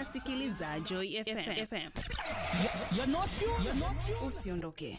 unasikiliza Joy FM. FM. You're not you. You're not you. Usiondoke.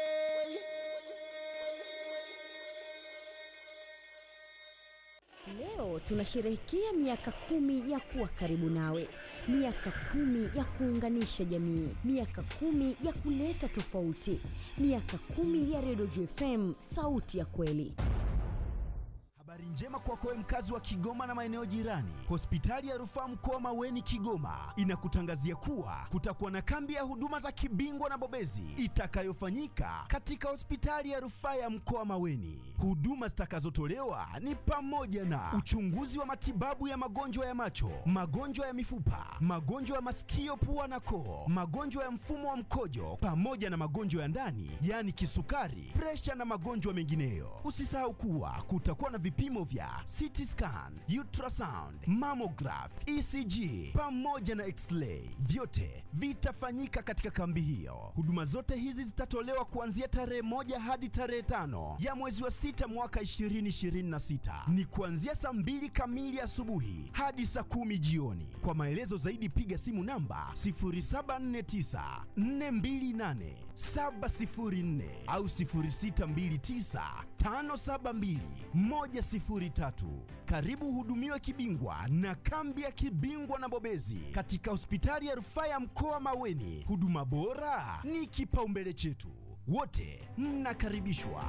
Leo tunasherehekea miaka kumi ya kuwa karibu nawe, miaka kumi ya kuunganisha jamii, miaka kumi ya kuleta tofauti, miaka kumi ya Redio JFM, sauti ya kweli. Habari njema kwako wewe mkazi wa Kigoma na maeneo jirani. Hospitali ya Rufaa Mkoa Maweni Kigoma inakutangazia kuwa kutakuwa na kambi ya huduma za kibingwa na bobezi itakayofanyika katika hospitali ya Rufaa ya Mkoa Maweni. Huduma zitakazotolewa ni pamoja na uchunguzi wa matibabu ya magonjwa ya macho, magonjwa ya mifupa, magonjwa ya masikio, pua na koo, magonjwa ya mfumo wa mkojo pamoja na magonjwa ya ndani, yaani kisukari, presha na magonjwa mengineyo. Usisahau kuwa kutakuwa na vipimo vya CT scan, ultrasound, mammograph, ECG pamoja na x-ray. Vyote vitafanyika katika kambi hiyo. Huduma zote hizi zitatolewa kuanzia tarehe moja hadi tarehe tano ya mwezi wa sita mwaka 2026. Ni kuanzia saa mbili kamili asubuhi hadi saa kumi jioni. Kwa maelezo zaidi piga simu namba 0749 428 704 au 0629 572 103. Karibu hudumiwe kibingwa na kambi ya kibingwa na bobezi katika hospitali ya rufaa ya mkoa Maweni. Huduma bora ni kipaumbele chetu, wote mnakaribishwa.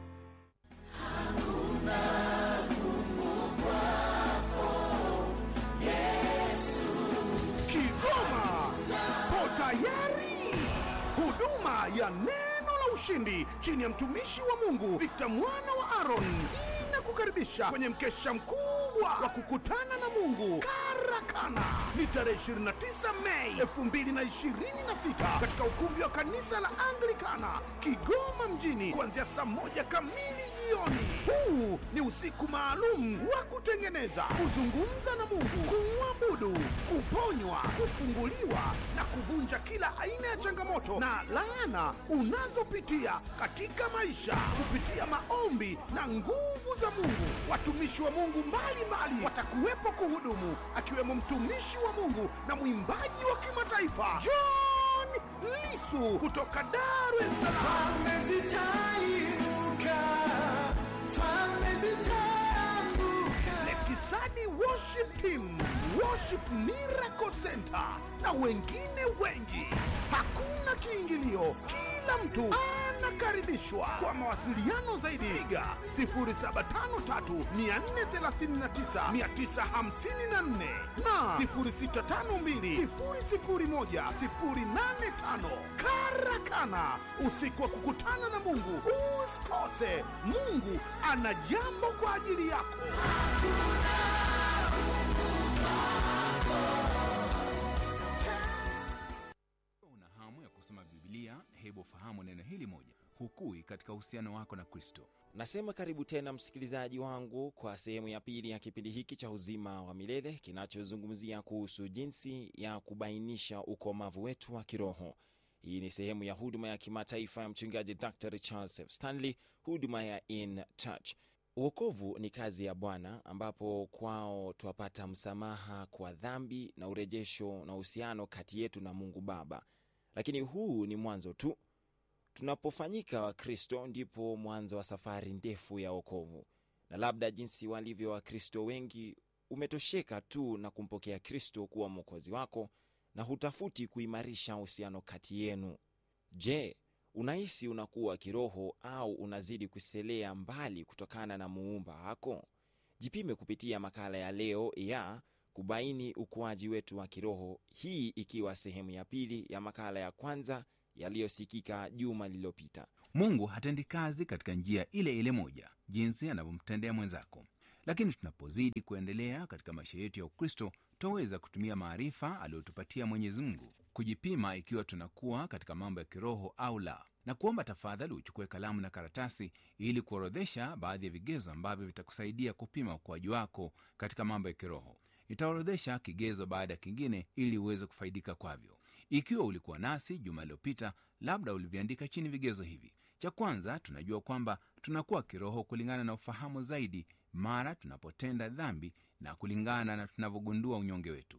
Kigoma po tayari. Huduma ya neno la ushindi chini ya mtumishi wa Mungu Victor mwana wa Aaron inakukaribisha kwenye mkesha mkubwa wa kukutana na Mungu Karakana. Ni tarehe 29 Mei 2026 katika ukumbi wa kanisa la Anglikana Kigoma mjini kuanzia saa moja kamili jioni. Huu ni usiku maalum wa kutengeneza, kuzungumza na Mungu, kumwabudu, kuponywa, kufunguliwa na kuvunja kila aina ya changamoto na laana unazopitia katika maisha kupitia maombi na nguvu za Mungu. Watumishi wa Mungu mbalimbali watakuwepo kuhudumu, akiwemo mtumishi wa Mungu na mwimbaji wa kimataifa John Lisu kutoka Dar es Salaam. Lekisani Worship Team, Worship Miracle Center na wengine wengi. Hakuna kiingilio, kila mtu anakaribishwa. Kwa mawasiliano zaidi, piga 0753439954 na 0652001085. Karakana, usiku wa kukutana na Mungu. Usikose, Mungu ana jambo kwa ajili yako. Una hamu ya kusoma Biblia? Hebu fahamu neno hili moja: hukui katika uhusiano wako na Kristo. Nasema karibu tena msikilizaji wangu kwa sehemu ya pili ya kipindi hiki cha uzima wa milele kinachozungumzia kuhusu jinsi ya kubainisha ukomavu wetu wa kiroho. Hii ni sehemu ya huduma ya kimataifa ya mchungaji Dr Charles F. Stanley, huduma ya In Touch. Uokovu ni kazi ya Bwana, ambapo kwao twapata msamaha kwa dhambi na urejesho na uhusiano kati yetu na Mungu Baba. Lakini huu ni mwanzo tu. Tunapofanyika Wakristo ndipo mwanzo wa safari ndefu ya wokovu, na labda jinsi walivyo Wakristo wengi, umetosheka tu na kumpokea Kristo kuwa mwokozi wako na hutafuti kuimarisha uhusiano kati yenu. Je, unahisi unakuwa kiroho au unazidi kuselea mbali kutokana na muumba wako? Jipime kupitia makala ya leo ya kubaini ukuaji wetu wa kiroho, hii ikiwa sehemu ya pili ya makala ya kwanza yaliyosikika juma lililopita. Mungu hatendi kazi katika njia ile ile moja jinsi anavyomtendea mwenzako, lakini tunapozidi kuendelea katika maisha yetu ya Ukristo twaweza kutumia maarifa aliyotupatia Mwenyezi Mungu kujipima ikiwa tunakuwa katika mambo ya kiroho au la, na kuomba tafadhali uchukue kalamu na karatasi ili kuorodhesha baadhi ya vigezo ambavyo vitakusaidia kupima ukuaji wako katika mambo ya kiroho. Nitaorodhesha kigezo baada ya kingine ili uweze kufaidika kwavyo. Ikiwa ulikuwa nasi juma iliyopita, labda uliviandika chini vigezo hivi. Cha kwanza, tunajua kwamba tunakuwa kiroho kulingana na ufahamu zaidi mara tunapotenda dhambi na kulingana na tunavyogundua unyonge wetu.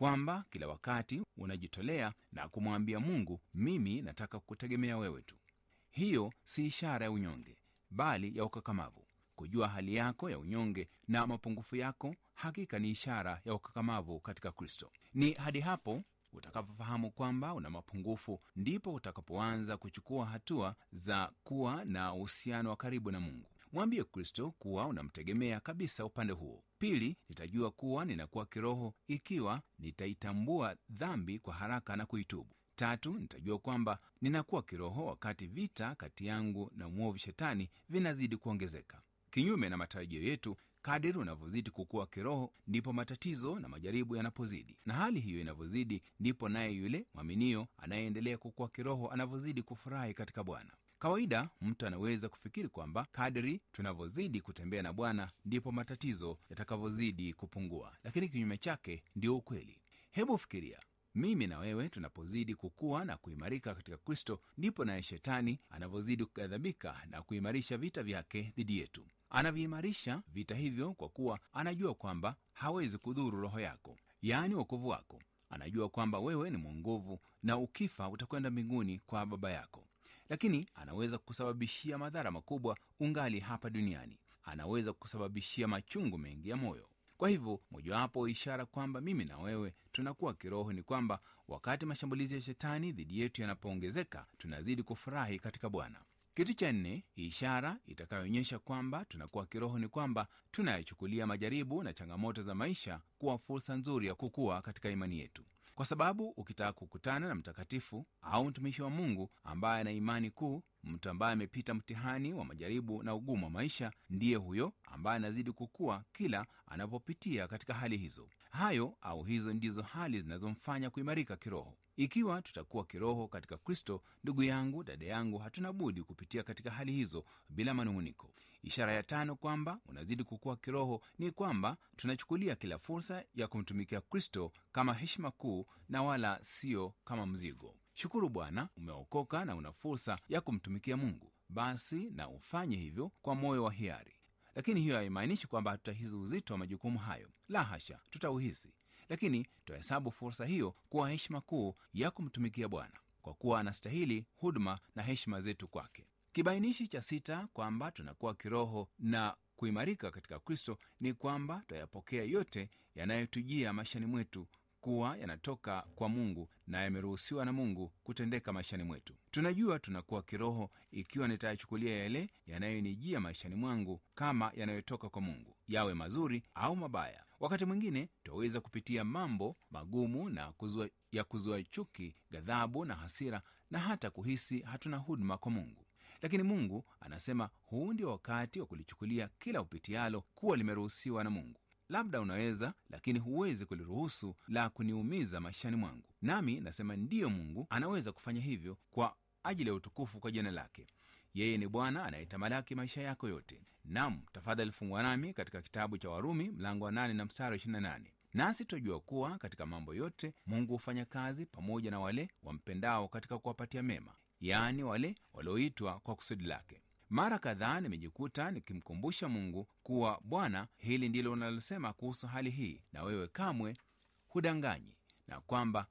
kwamba kila wakati unajitolea na kumwambia mungu mimi nataka kutegemea wewe tu hiyo si ishara ya unyonge bali ya ukakamavu kujua hali yako ya unyonge na mapungufu yako hakika ni ishara ya ukakamavu katika kristo ni hadi hapo utakapofahamu kwamba una mapungufu ndipo utakapoanza kuchukua hatua za kuwa na uhusiano wa karibu na mungu mwambie kristo kuwa unamtegemea kabisa upande huo pili nitajua kuwa ninakuwa kiroho ikiwa nitaitambua dhambi kwa haraka na kuitubu tatu nitajua kwamba ninakuwa kiroho wakati vita kati yangu na mwovu shetani vinazidi kuongezeka kinyume na matarajio yetu kadiri unavyozidi kukuwa kiroho ndipo matatizo na majaribu yanapozidi na hali hiyo inavyozidi ndipo naye yule mwaminio anayeendelea kukuwa kiroho anavyozidi kufurahi katika bwana kawaida mtu anaweza kufikiri kwamba kadri tunavyozidi kutembea na bwana ndipo matatizo yatakavyozidi kupungua lakini kinyume chake ndio ukweli hebu fikiria mimi na wewe tunapozidi kukua na kuimarika katika kristo ndipo naye shetani anavyozidi kughadhabika na kuimarisha vita vyake dhidi yetu anaviimarisha vita hivyo kwa kuwa anajua kwamba hawezi kudhuru roho yako yaani wokovu wako anajua kwamba wewe ni mwongovu na ukifa utakwenda mbinguni kwa baba yako lakini anaweza kusababishia madhara makubwa ungali hapa duniani anaweza kusababishia machungu mengi ya moyo kwa hivyo mojawapo ishara kwamba mimi na wewe tunakuwa kiroho ni kwamba wakati mashambulizi ya shetani dhidi yetu yanapoongezeka tunazidi kufurahi katika bwana kitu cha nne ishara itakayoonyesha kwamba tunakuwa kiroho ni kwamba tunayachukulia majaribu na changamoto za maisha kuwa fursa nzuri ya kukua katika imani yetu kwa sababu ukitaka kukutana na mtakatifu au mtumishi wa mungu ambaye ana imani kuu mtu ambaye amepita mtihani wa majaribu na ugumu wa maisha ndiye huyo ambaye anazidi kukua kila anapopitia katika hali hizo hayo au hizo ndizo hali zinazomfanya kuimarika kiroho ikiwa tutakuwa kiroho katika kristo ndugu yangu dada yangu hatuna budi kupitia katika hali hizo bila manung'uniko ishara ya tano kwamba unazidi kukua kiroho ni kwamba tunachukulia kila fursa ya kumtumikia kristo kama heshima kuu na wala sio kama mzigo shukuru bwana umeokoka na una fursa ya kumtumikia mungu basi na ufanye hivyo kwa moyo wa hiari lakini hiyo haimaanishi kwamba hatutahisi uzito wa majukumu hayo la hasha tutauhisi lakini twahesabu fursa hiyo kuwa heshima kuu ya kumtumikia bwana kwa kuwa anastahili huduma na heshima zetu kwake kibainishi cha sita kwamba tunakuwa kiroho na kuimarika katika kristo ni kwamba twayapokea yote yanayotujia maishani mwetu kuwa yanatoka kwa mungu na yameruhusiwa na mungu kutendeka maishani mwetu tunajua tunakuwa kiroho ikiwa nitayachukulia yale yanayonijia maishani mwangu kama yanayotoka kwa mungu yawe mazuri au mabaya wakati mwingine twaweza kupitia mambo magumu na kuzua, ya kuzua chuki ghadhabu na hasira na hata kuhisi hatuna huduma kwa mungu lakini mungu anasema huu ndio wakati wa kulichukulia kila upitialo kuwa limeruhusiwa na mungu labda unaweza lakini huwezi kuliruhusu la kuniumiza maishani mwangu nami nasema ndiyo mungu anaweza kufanya hivyo kwa ajili ya utukufu kwa jina lake yeye ni bwana anayetamalaki maisha yako yote nam tafadhali fungwa nami katika kitabu cha warumi mlango wa 8 na mstari wa 28 nasi twajua kuwa katika mambo yote mungu hufanya kazi pamoja na wale wampendao katika kuwapatia mema yaani wale walioitwa kwa kusudi lake mara kadhaa nimejikuta nikimkumbusha mungu kuwa bwana hili ndilo unalosema kuhusu hali hii na wewe kamwe hudanganyi na kwamba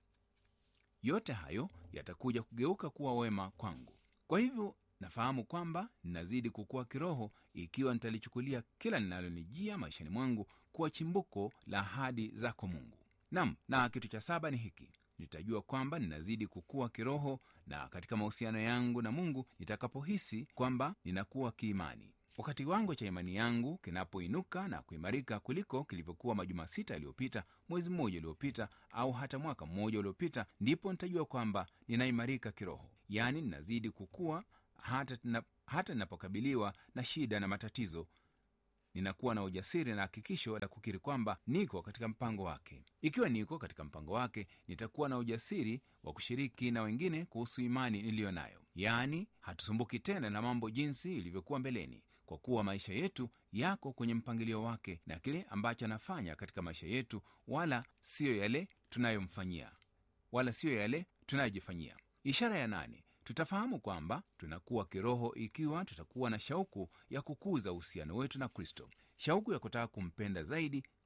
yote hayo yatakuja kugeuka kuwa wema kwangu kwa hivyo nafahamu kwamba ninazidi kukua kiroho ikiwa nitalichukulia kila linalonijia maishani mwangu kuwa chimbuko la ahadi zako mungu nam na kitu cha saba ni hiki nitajua kwamba ninazidi kukua kiroho na katika mahusiano yangu na mungu nitakapohisi kwamba ninakuwa kiimani wakati wangu cha imani yangu kinapoinuka na kuimarika kuliko kilivyokuwa majuma sita yaliyopita mwezi mmoja uliopita au hata mwaka mmoja uliopita ndipo nitajua kwamba ninaimarika kiroho yaani ninazidi kukua hata, na, hata ninapokabiliwa na shida na matatizo ninakuwa na ujasiri na hakikisho la kukiri kwamba niko katika mpango wake ikiwa niko katika mpango wake nitakuwa na ujasiri wa kushiriki na wengine kuhusu imani niliyo nayo yaani hatusumbuki tena na mambo jinsi ilivyokuwa mbeleni kwa kuwa maisha yetu yako kwenye mpangilio wake na kile ambacho anafanya katika maisha yetu wala siyo yale tunayomfanyia wala siyo yale tunayojifanyia ishara ya nane tutafahamu kwamba tunakuwa kiroho ikiwa tutakuwa na shauku ya kukuza uhusiano wetu na kristo shauku ya kutaka kumpenda zaidi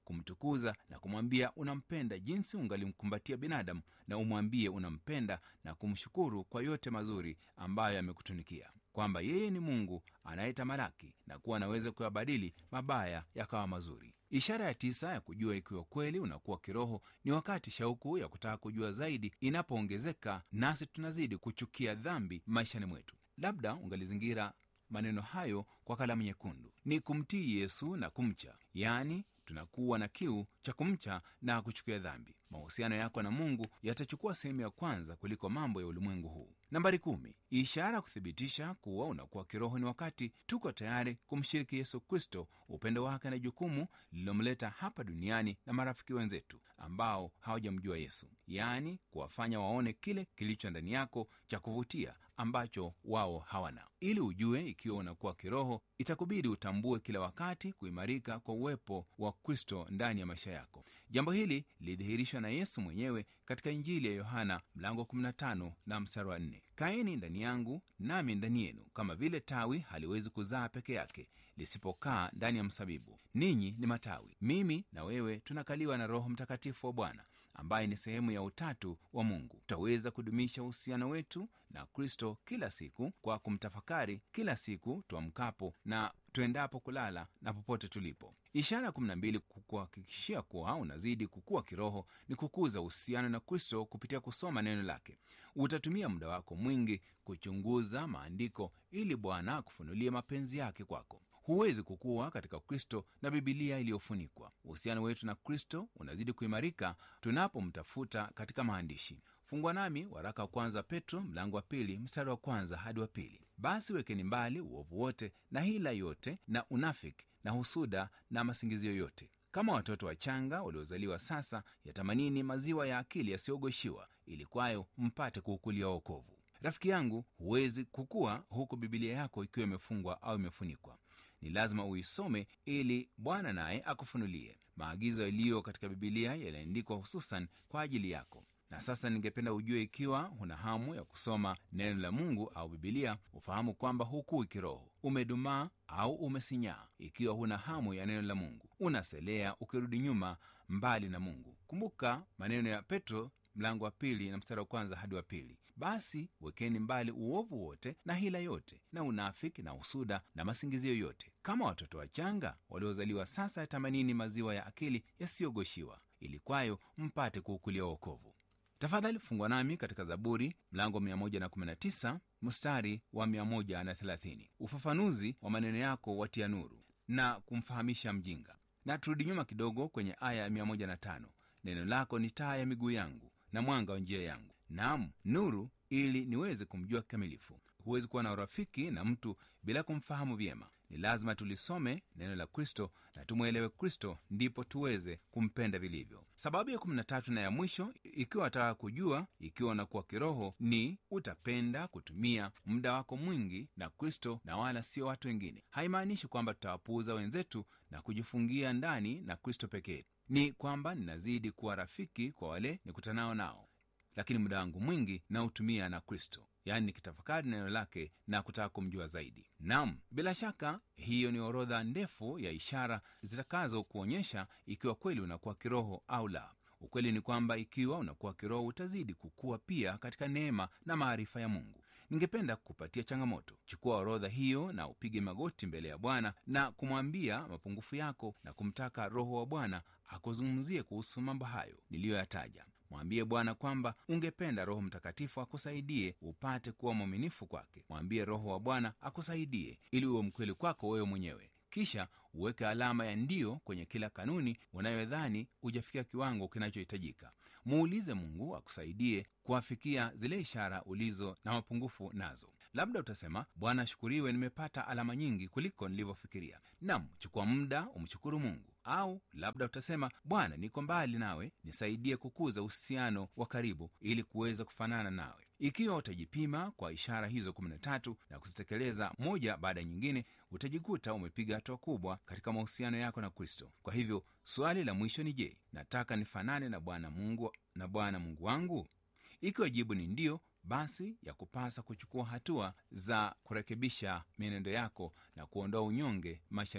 kumtukuza na kumwambia unampenda jinsi ungalimkumbatia binadamu na umwambie unampenda na kumshukuru kwa yote mazuri ambayo amekutunikia kwamba yeye ni mungu anayetamalaki na kuwa anaweza kuyabadili mabaya yakawa mazuri ishara ya tisa ya kujua ikiwa kweli unakuwa kiroho ni wakati shauku ya kutaka kujua zaidi inapoongezeka nasi tunazidi kuchukia dhambi maishani mwetu labda ungalizingira maneno hayo kwa kalamu nyekundu ni kumtii yesu na kumcha yaani tunakuwa na kiu cha kumcha na kuchukia dhambi mahusiano yako na mungu yatachukua sehemu ya kwanza kuliko mambo ya ulimwengu huu nambari kumi ishara kuthibitisha kuwa unakuwa kiroho ni wakati tuko tayari kumshiriki yesu kristo upendo wake na jukumu lililomleta hapa duniani na marafiki wenzetu ambao hawajamjua yesu yaani kuwafanya waone kile kilicho ndani yako cha kuvutia ambacho wao hawana ili ujue ikiwa unakuwa kiroho itakubidi utambue kila wakati kuimarika kwa uwepo wa kristo ndani ya maisha yako jambo hili lilidhihirishwa na yesu mwenyewe katika injili ya yohana mlango 15 na mstari wa 4 kaeni ndani yangu nami ndani yenu kama vile tawi haliwezi kuzaa peke yake lisipokaa ndani ya msabibu ninyi ni matawi mimi na wewe tunakaliwa na roho mtakatifu wa bwana ambaye ni sehemu ya utatu wa mungu tutaweza kudumisha uhusiano wetu na kristo kila siku kwa kumtafakari kila siku tuamkapo na tuendapo kulala na popote tulipo ishara kumi na mbili kukuhakikishia kuwa unazidi kukua kiroho ni kukuza uhusiano na kristo kupitia kusoma neno lake utatumia muda wako mwingi kuchunguza maandiko ili bwana akufunulie mapenzi yake kwako huwezi kukua katika kristo na bibilia iliyofunikwa uhusiano wetu na kristo unazidi kuimarika tunapomtafuta katika maandishi fungwa nami waraka wa kwanza petro mlango wa pili mstari wa kwanza hadi wa pili basi wekeni mbali uovu wote na hila yote na unafiki na husuda na masingizio yote kama watoto wachanga waliozaliwa sasa yatamanini maziwa ya akili yasiyogoshiwa ili kwayo mpate kuukulia wokovu rafiki yangu huwezi kukua huku bibilia yako ikiwa imefungwa au imefunikwa ni lazima uisome ili bwana naye akufunulie maagizo yaliyo katika bibilia yaliandikwa hususan kwa ajili yako na sasa ningependa ujue ikiwa huna hamu ya kusoma neno la mungu au bibilia ufahamu kwamba hukui kiroho umedumaa au umesinyaa ikiwa huna hamu ya neno la mungu unaselea ukirudi nyuma mbali na mungu kumbuka maneno ya petro mlango wa pili na mstari wa kwanza hadi wa pili basi wekeni mbali uovu wote na hila yote na unafiki na usuda na masingizio yote kama watoto wachanga waliozaliwa sasa yatamanini maziwa ya akili yasiyogoshiwa ili kwayo mpate kuukulia wokovu tafadhali fungwa nami katika zaburi mlango 119 mstari wa 130 ufafanuzi wa maneno yako watia nuru na kumfahamisha mjinga na turudi nyuma kidogo kwenye aya ya 105 neno lako ni taa ya miguu yangu na mwanga wa njia yangu nam nuru ili niweze kumjua kikamilifu huwezi kuwa na urafiki na mtu bila kumfahamu vyema ni lazima tulisome neno la kristo na tumwelewe kristo ndipo tuweze kumpenda vilivyo sababu ya 13 na ya mwisho ikiwa wataka kujua ikiwa unakuwa kiroho ni utapenda kutumia muda wako mwingi na kristo na wala sio watu wengine haimaanishi kwamba tutawapuuza wenzetu na kujifungia ndani na kristo pekee ni kwamba ninazidi kuwa rafiki kwa wale nikutanao nao lakini muda wangu mwingi nautumia na kristo yaani nikitafakari neno lake na kutaka kumjua zaidi nam bila shaka hiyo ni orodha ndefu ya ishara zitakazo kuonyesha ikiwa kweli unakuwa kiroho au la ukweli ni kwamba ikiwa unakuwa kiroho utazidi kukua pia katika neema na maarifa ya mungu ningependa kupatia changamoto chukua orodha hiyo na upige magoti mbele ya bwana na kumwambia mapungufu yako na kumtaka roho wa bwana akuzungumzie kuhusu mambo hayo niliyoyataja mwambie bwana kwamba ungependa roho mtakatifu akusaidie upate kuwa mwaminifu kwake mwambie roho wa bwana akusaidie ili uwe mkweli kwako wewe mwenyewe kisha uweke alama ya ndio kwenye kila kanuni unayodhani hujafikia kiwango kinachohitajika muulize mungu akusaidie kuwafikia zile ishara ulizo na mapungufu nazo labda utasema bwana ashukuriwe nimepata alama nyingi kuliko nilivyofikiria nam chukua muda umshukuru mungu au labda utasema bwana niko mbali nawe nisaidie kukuza uhusiano wa karibu ili kuweza kufanana nawe ikiwa utajipima kwa ishara hizo 13 na kuzitekeleza moja baada ya nyingine utajikuta umepiga hatua kubwa katika mahusiano yako na kristo kwa hivyo swali la mwisho ni je nataka nifanane na bwana mungu na bwana mungu wangu ikiwa jibu ni ndio basi ya kupasa kuchukua hatua za kurekebisha mienendo yako na kuondoa unyonge maishani mwako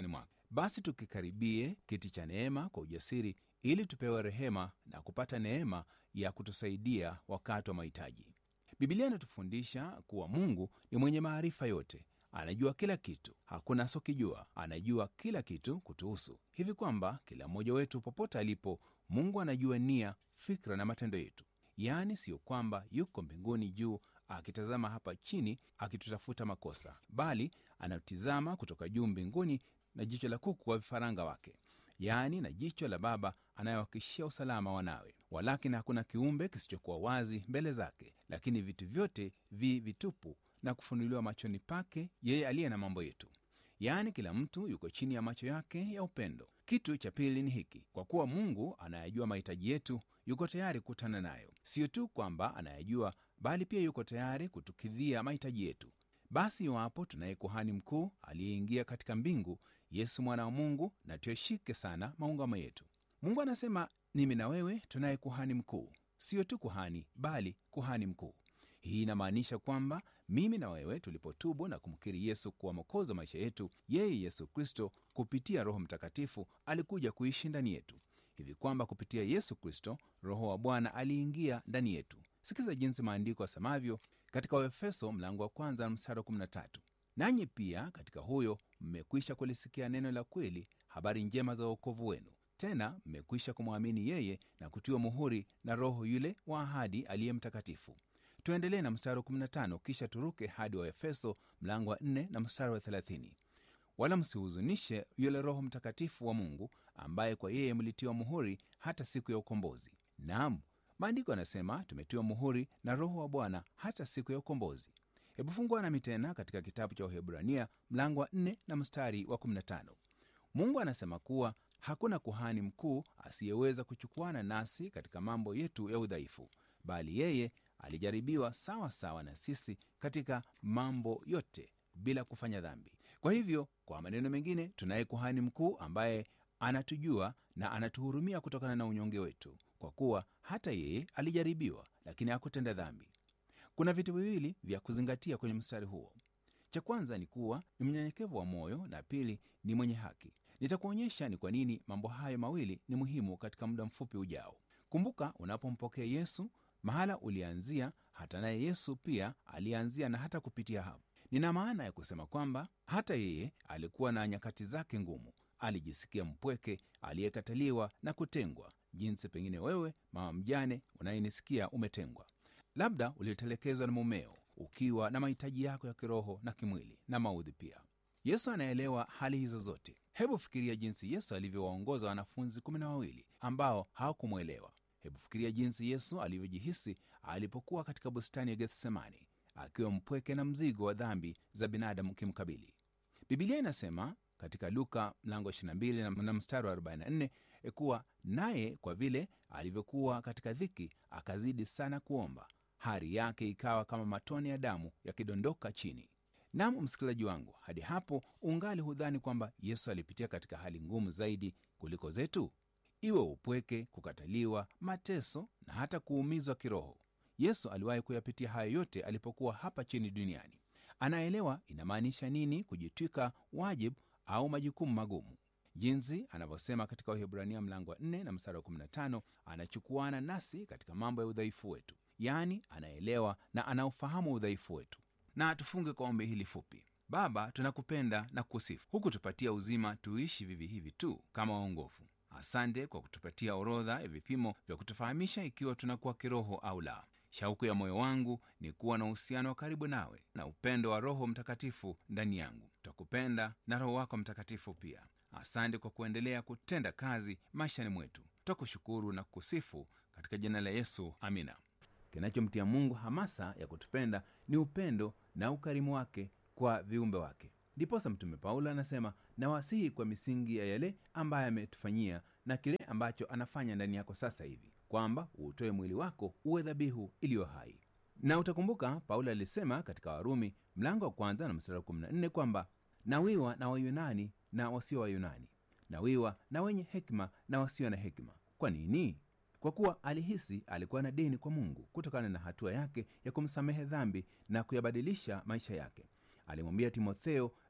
basi tukikaribie kiti cha neema kwa ujasiri ili tupewe rehema na kupata neema ya kutusaidia wakati wa mahitaji bibilia inatufundisha kuwa mungu ni mwenye maarifa yote anajua kila kitu hakuna asokijua anajua kila kitu kutuhusu hivi kwamba kila mmoja wetu popote alipo mungu anajua nia fikra na matendo yetu yaani siyo kwamba yuko mbinguni juu akitazama hapa chini akitutafuta makosa bali anatizama kutoka juu mbinguni na jicho la kuku wa vifaranga wake yaani na jicho la baba anayewakishia usalama wanawe walakini hakuna kiumbe kisichokuwa wazi mbele zake lakini vitu vyote vi vitupu na kufunuliwa machoni pake yeye aliye na mambo yetu yaani kila mtu yuko chini ya macho yake ya upendo kitu cha pili ni hiki kwa kuwa mungu anayajua mahitaji yetu yuko tayari kukutana nayo siyo tu kwamba anayajua bali pia yuko tayari kutukidhia mahitaji yetu basi iwapo tunaye kuhani mkuu aliyeingia katika mbingu yesu mwana wa mungu na tuyashike sana maungamo yetu mungu anasema mimi na wewe tunaye kuhani mkuu siyo tu kuhani bali kuhani mkuu hii inamaanisha kwamba mimi na wewe tulipotubu na kumkiri yesu kuwa mokozi wa maisha yetu yeye yesu kristo kupitia roho mtakatifu alikuja kuishi ndani yetu hivi kwamba kupitia yesu kristo roho wa bwana aliingia ndani yetu sikiza jinsi maandiko yasemavyo katika waefeso mlango wa kwanza na mstari wa 13 nanyi pia katika huyo mmekwisha kulisikia neno la kweli habari njema za uokovu wenu tena mmekwisha kumwamini yeye na kutiwa muhuri na roho yule wa ahadi aliye mtakatifu tuendelee na mstari wa 15 kisha turuke hadi wa efeso mlango wa 4 na mstari wa 30 wala msihuzunishe yule roho mtakatifu wa mungu ambaye kwa yeye mlitiwa muhuri hata siku ya ukombozi naam maandiko yanasema tumetiwa muhuri na roho wa bwana hata siku ya ukombozi hebu fungua nami tena katika kitabu cha uhebrania mlango wa 4 na mstari wa 15 mungu anasema kuwa hakuna kuhani mkuu asiyeweza kuchukuana nasi katika mambo yetu ya udhaifu bali yeye alijaribiwa sawa sawa na sisi katika mambo yote bila kufanya dhambi kwa hivyo kwa maneno mengine tunaye kuhani mkuu ambaye anatujua na anatuhurumia kutokana na unyonge wetu kwa kuwa hata yeye alijaribiwa lakini hakutenda dhambi kuna vitu viwili vya kuzingatia kwenye mstari huo cha kwanza ni kuwa ni mnyenyekevu wa moyo na pili ni mwenye haki nitakuonyesha ni kwa nini mambo hayo mawili ni muhimu katika muda mfupi ujao kumbuka unapompokea yesu mahala ulianzia hata naye yesu pia alianzia na hata kupitia hapo nina maana ya kusema kwamba hata yeye alikuwa na nyakati zake ngumu alijisikia mpweke aliyekataliwa na kutengwa jinsi pengine wewe mama mjane unayenisikia umetengwa labda ulitelekezwa na mumeo ukiwa na mahitaji yako ya kiroho na kimwili na maudhi pia yesu anaelewa hali hizo zote hebu fikiria jinsi yesu alivyowaongoza wanafunzi kumi na wawili ambao hawakumwelewa hebu fikiria jinsi yesu alivyojihisi alipokuwa katika bustani ya gethsemani akiwa mpweke na mzigo wa dhambi za binadamu kimkabili bibilia inasema katika luka mlango 22 na mstari wa 44 kuwa naye kwa vile alivyokuwa katika dhiki akazidi sana kuomba hari yake ikawa kama matone ya damu yakidondoka chini nam msikilizaji wangu hadi hapo ungali hudhani kwamba yesu alipitia katika hali ngumu zaidi kuliko zetu iwe upweke kukataliwa mateso na hata kuumizwa kiroho yesu aliwahi kuyapitia hayo yote alipokuwa hapa chini duniani anaelewa inamaanisha nini kujitwika wajibu au majukumu magumu jinsi anavyosema katika wahibrania mlango wa 4 na mstari wa 15 anachukuana nasi katika mambo ya udhaifu wetu yaani anaelewa na anaufahamu udhaifu wetu na tufunge kwa ombi hili fupi baba tunakupenda na kukusifu huku tupatia uzima tuishi vivi hivi tu kama waongofu asante kwa kutupatia orodha ya vipimo vya kutufahamisha ikiwa tunakuwa kiroho au la shauku ya moyo wangu ni kuwa na uhusiano wa karibu nawe na upendo wa roho mtakatifu ndani yangu twakupenda na roho wako mtakatifu pia asante kwa kuendelea kutenda kazi maishani mwetu twakushukuru na kukusifu katika jina la yesu amina kinachomtia mungu hamasa ya kutupenda ni upendo na ukarimu wake kwa viumbe wake ndiposa mtume paulo anasema nawasihi kwa misingi ya yale ambaye ametufanyia na kile ambacho anafanya ndani yako sasa hivi kwamba uutoe mwili wako uwe dhabihu iliyo hai na utakumbuka paulo alisema katika warumi mlango wa kwanza na mstari wa 14 kwamba nawiwa na wayunani na wasio wayunani nawiwa na wenye hekima na wasio na hekima kwa nini kwa kuwa alihisi alikuwa na deni kwa mungu kutokana na hatua yake ya kumsamehe dhambi na kuyabadilisha maisha yake alimwambia timotheo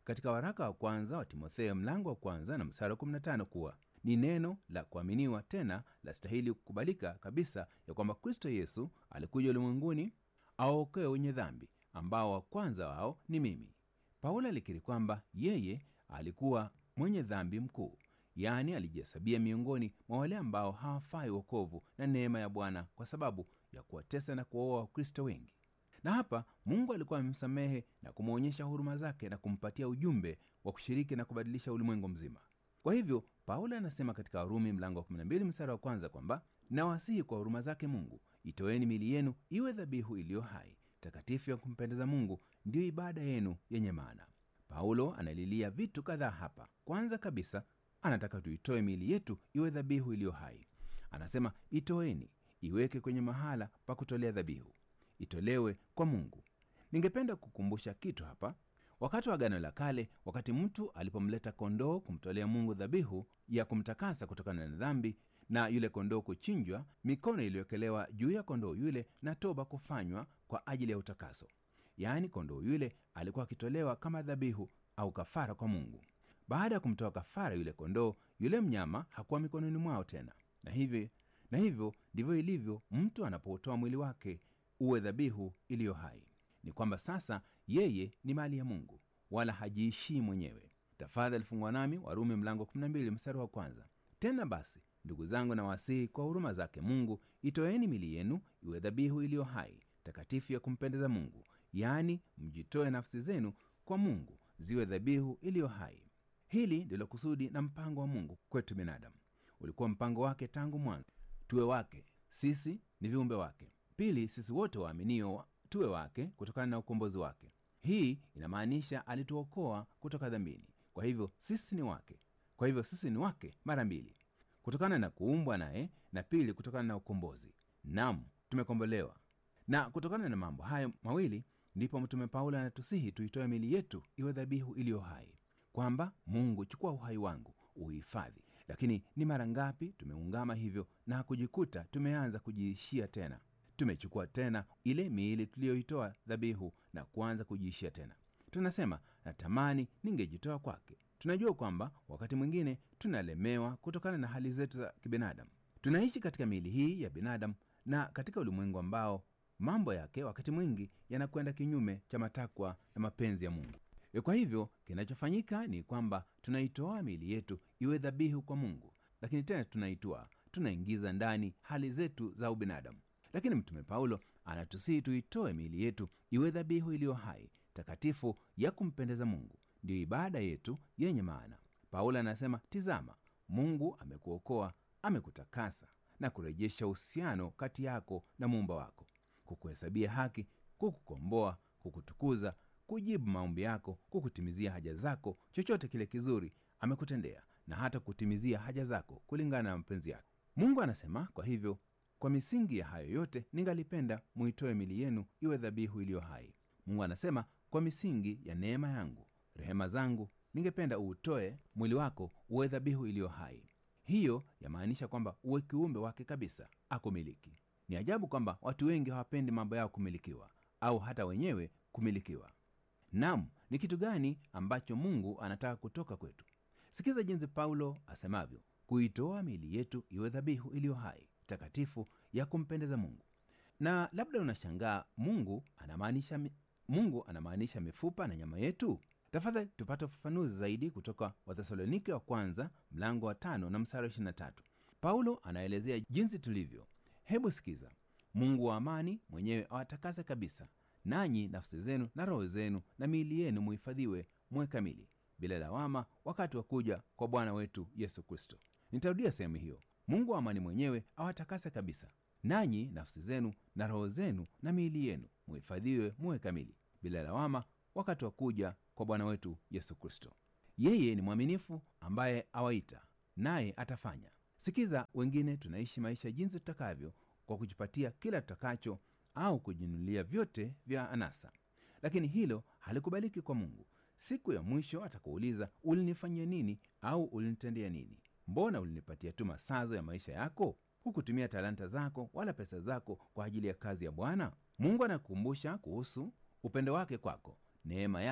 katika waraka wa kwanza wa timotheo mlango wa kwanza na msara wa 15 kuwa ni neno la kuaminiwa tena la stahili kukubalika kabisa ya kwamba kristo yesu alikuja ulimwenguni awaokoe wenye dhambi ambao wa kwanza wao ni mimi paulo alikiri kwamba yeye alikuwa mwenye dhambi mkuu yaani alijihesabia miongoni mwa wale ambao hawafai wokovu na neema ya bwana kwa sababu ya kuwatesa na kuwaoa wakristo wengi na hapa mungu alikuwa amemsamehe na kumwonyesha huruma zake na kumpatia ujumbe wa kushiriki na kubadilisha ulimwengu mzima kwa hivyo paulo anasema katika warumi mlango wa 12 msara wa kwanza kwamba nawasihi kwa huruma zake mungu itoeni mili yenu iwe dhabihu iliyo hai takatifu ya kumpendeza mungu ndiyo ibada yenu yenye maana paulo analilia vitu kadhaa hapa kwanza kabisa anataka tuitoe miili yetu iwe dhabihu iliyo hai anasema itoeni iweke kwenye mahala pa kutolea dhabihu itolewe kwa mungu ningependa kukumbusha kitu hapa wakati wa agano la kale wakati mtu alipomleta kondoo kumtolea mungu dhabihu ya kumtakasa kutokana na dhambi na yule kondoo kuchinjwa mikono iliyowekelewa juu ya kondoo yule na toba kufanywa kwa ajili ya utakaso yaani kondoo yule alikuwa akitolewa kama dhabihu au kafara kwa mungu baada ya kumtoa kafara yule kondoo yule mnyama hakuwa mikononi mwao tena na hivyo na hivyo ndivyo ilivyo mtu anapotoa mwili wake uwe dhabihu iliyo hai ni kwamba sasa yeye ni mali ya mungu wala hajiishii mwenyewe tafadhali fungwa nami warumi mlango 12 mstari wa kwanza tena basi ndugu zangu na wasihi kwa huruma zake mungu itoeni mili yenu iwe dhabihu iliyo hai takatifu ya kumpendeza mungu yaani mjitoe nafsi zenu kwa mungu ziwe dhabihu iliyo hai hili ndilo kusudi na mpango wa mungu kwetu binadamu ulikuwa mpango wake tangu mwanzo tuwe wake sisi ni viumbe wake pili sisi wote waaminio tuwe wake kutokana na ukombozi wake hii inamaanisha alituokoa kutoka dhambini kwa hivyo sisi ni wake kwa hivyo sisi ni wake mara mbili kutokana na kuumbwa naye na pili kutokana na ukombozi nam tumekombolewa na kutokana na mambo hayo mawili ndipo mtume paulo anatusihi tuitoe mili yetu iwe dhabihu iliyo hai kwamba mungu chukua uhai wangu uhifadhi lakini ni mara ngapi tumeungama hivyo na kujikuta tumeanza kujiishia tena tumechukua tena ile miili tuliyoitoa dhabihu na kuanza kujiishia tena tunasema natamani ningejitoa kwake tunajua kwamba wakati mwingine tunalemewa kutokana na hali zetu za kibinadamu tunaishi katika miili hii ya binadamu na katika ulimwengu ambao mambo yake wakati mwingi yanakwenda kinyume cha matakwa na mapenzi ya mungu E, kwa hivyo kinachofanyika ni kwamba tunaitoa miili yetu iwe dhabihu kwa mungu lakini tena tunaitoa tunaingiza ndani hali zetu za ubinadamu lakini mtume paulo anatusihi tuitoe miili yetu iwe dhabihu iliyo hai takatifu ya kumpendeza mungu ndiyo ibada yetu yenye maana paulo anasema tizama mungu amekuokoa amekutakasa na kurejesha uhusiano kati yako na muumba wako kukuhesabia haki kukukomboa kukutukuza kujibu maombi yako kukutimizia haja zako chochote kile kizuri amekutendea na hata kutimizia haja zako kulingana na mapenzi yake mungu anasema kwa hivyo kwa misingi ya hayo yote ningalipenda muitoe mili yenu iwe dhabihu iliyo hai mungu anasema kwa misingi ya neema yangu rehema zangu ningependa uutoe mwili wako uwe dhabihu iliyo hai hiyo yamaanisha kwamba uwe kiumbe wake kabisa akumiliki ni ajabu kwamba watu wengi hawapendi mambo yao kumilikiwa au hata wenyewe kumilikiwa nam ni kitu gani ambacho mungu anataka kutoka kwetu sikiza jinsi paulo asemavyo kuitoa miili yetu iwe dhabihu iliyo hai takatifu ya kumpendeza mungu na labda unashangaa mungu anamaanisha mi- mungu anamaanisha mifupa na nyama yetu tafadhali tupate ufafanuzi zaidi kutoka wathesalonike wa kwanza mlango wa tano na msara 23 paulo anaelezea jinsi tulivyo hebu sikiza mungu wa amani mwenyewe awatakase kabisa nanyi nafsi zenu na roho zenu na miili yenu muhifadhiwe muwe kamili bila lawama wakati wa kuja kwa bwana wetu yesu kristo nitarudia sehemu hiyo mungu wa amani mwenyewe awatakase kabisa nanyi nafsi zenu na roho zenu na miili yenu muhifadhiwe muwe kamili bila lawama wakati wa kuja kwa bwana wetu yesu kristo yeye ni mwaminifu ambaye awaita naye atafanya sikiza wengine tunaishi maisha jinsi tutakavyo kwa kujipatia kila tutakacho au kujinunulia vyote vya anasa lakini hilo halikubaliki kwa mungu siku ya mwisho atakuuliza ulinifanyia nini au ulinitendea nini mbona ulinipatia tu masazo ya maisha yako hukutumia talanta zako wala pesa zako kwa ajili ya kazi ya bwana mungu anakukumbusha kuhusu upendo wake kwako neema yake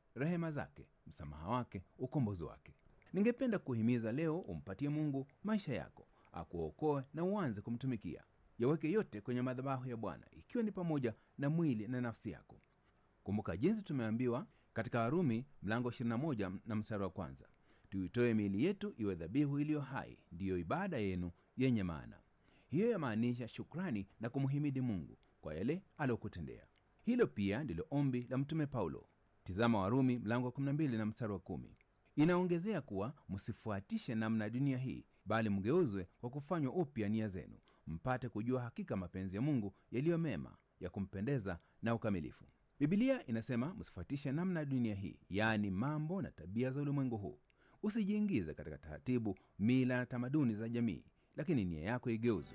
rehema zake, msamaha wake, ukombozi wake. Ningependa kuhimiza leo umpatie Mungu maisha yako, akuokoe na uanze kumtumikia. Yaweke yote kwenye madhabahu ya Bwana, ikiwa ni pamoja na mwili na nafsi yako. Kumbuka jinsi tumeambiwa katika Warumi mlango 21 na mstari wa kwanza, tuitoe miili yetu iwe dhabihu iliyo hai, ndiyo ibada yenu yenye maana. Hiyo yamaanisha shukrani na kumhimidi Mungu kwa yale aliyokutendea. Hilo pia ndilo ombi la Mtume Paulo. Tizama Warumi mlango wa 12 na mstari wa kumi. Inaongezea kuwa msifuatishe namna ya dunia hii, bali mgeuzwe kwa kufanywa upya nia zenu, mpate kujua hakika mapenzi ya Mungu yaliyo mema, ya kumpendeza na ukamilifu. Bibilia inasema msifuatishe namna ya dunia hii, yaani mambo na tabia za ulimwengu huu. Usijiingize katika taratibu, mila na tamaduni za jamii, lakini nia yako igeuzwe.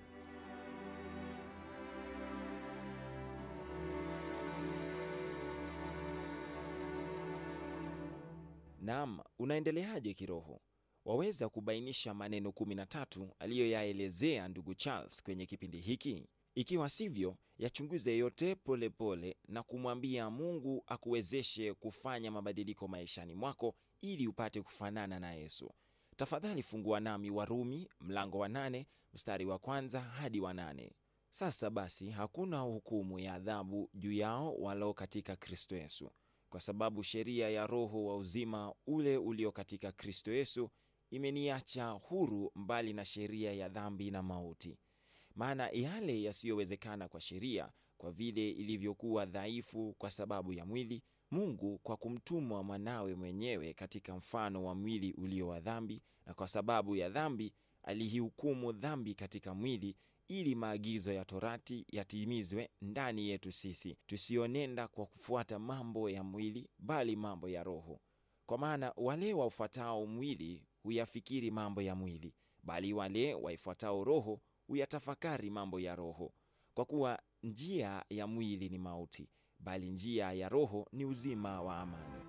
Naam, unaendeleaje kiroho? Waweza kubainisha maneno 13 aliyoyaelezea ndugu Charles kwenye kipindi hiki? Ikiwa sivyo, yachunguze yote polepole pole na kumwambia Mungu akuwezeshe kufanya mabadiliko maishani mwako ili upate kufanana na Yesu. Tafadhali fungua nami Warumi mlango wa nane mstari wa kwanza hadi wa nane. Sasa basi hakuna hukumu ya adhabu juu yao walio katika Kristo Yesu, kwa sababu sheria ya Roho wa uzima ule ulio katika Kristo Yesu imeniacha huru mbali na sheria ya dhambi na mauti. Maana yale yasiyowezekana kwa sheria, kwa vile ilivyokuwa dhaifu kwa sababu ya mwili, Mungu kwa kumtumwa mwanawe mwenyewe katika mfano wa mwili ulio wa dhambi, na kwa sababu ya dhambi alihihukumu dhambi katika mwili, ili maagizo ya torati yatimizwe ndani yetu sisi, tusionenda kwa kufuata mambo ya mwili, bali mambo ya Roho. Kwa maana wale waufuatao mwili huyafikiri mambo ya mwili, bali wale waifuatao Roho huyatafakari mambo ya Roho. Kwa kuwa njia ya mwili ni mauti, bali njia ya Roho ni uzima wa amani.